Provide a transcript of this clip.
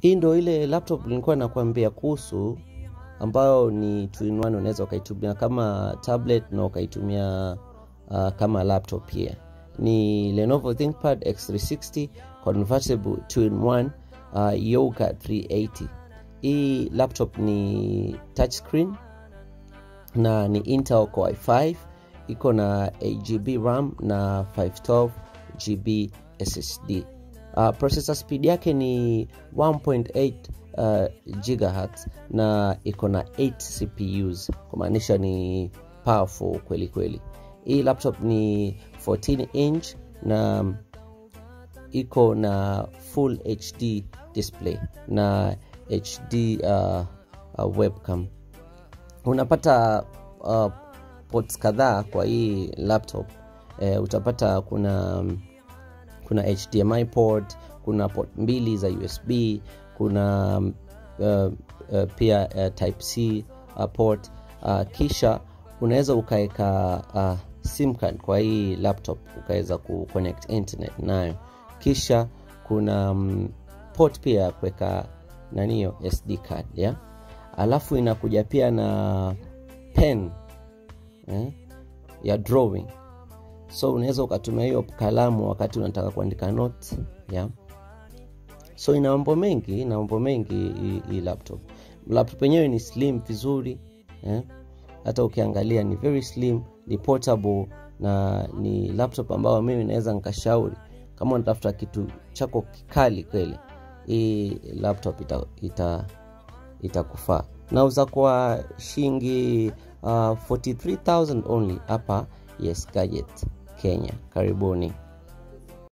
hii ndo ile laptop nilikuwa nakwambia kuhusu ambayo ni two-in-one unaweza ukaitumia kama tablet na ukaitumia uh, kama laptop pia ni lenovo thinkpad x360 convertible 2-in-1 uh, yoga 380 hii laptop ni touchscreen na ni intel core i5 iko na 8gb ram na 512 gb ssd uh, processor speed yake ni 1.8 uh, gigahertz na iko na 8 cpus kumaanisha ni powerful kweli kweli hii laptop ni 14 inch na iko na full hd display na hd uh, uh, webcam unapata uh, ports kadhaa kwa hii laptop eh, utapata kuna kuna hdmi port kuna port mbili za usb kuna uh, uh, pia uh, type c uh, port uh, kisha unaweza ukaweka uh, sim card kwa hii laptop ukaweza kuconnect internet nayo kisha kuna um, port pia ya kuweka naniyo sd card ya alafu inakuja pia na pen eh, ya drawing so unaweza ukatumia hiyo kalamu wakati unataka kuandika notes yeah. so ina mambo mengi ina mambo mengi hii laptop laptop yenyewe ni slim vizuri eh. hata ukiangalia ni very slim ni portable na ni laptop ambayo mimi naweza nikashauri kama unatafuta kitu chako kikali kweli hii laptop itakufaa ita, ita nauza kwa shilingi uh, 43000 only hapa yes gadget kenya karibuni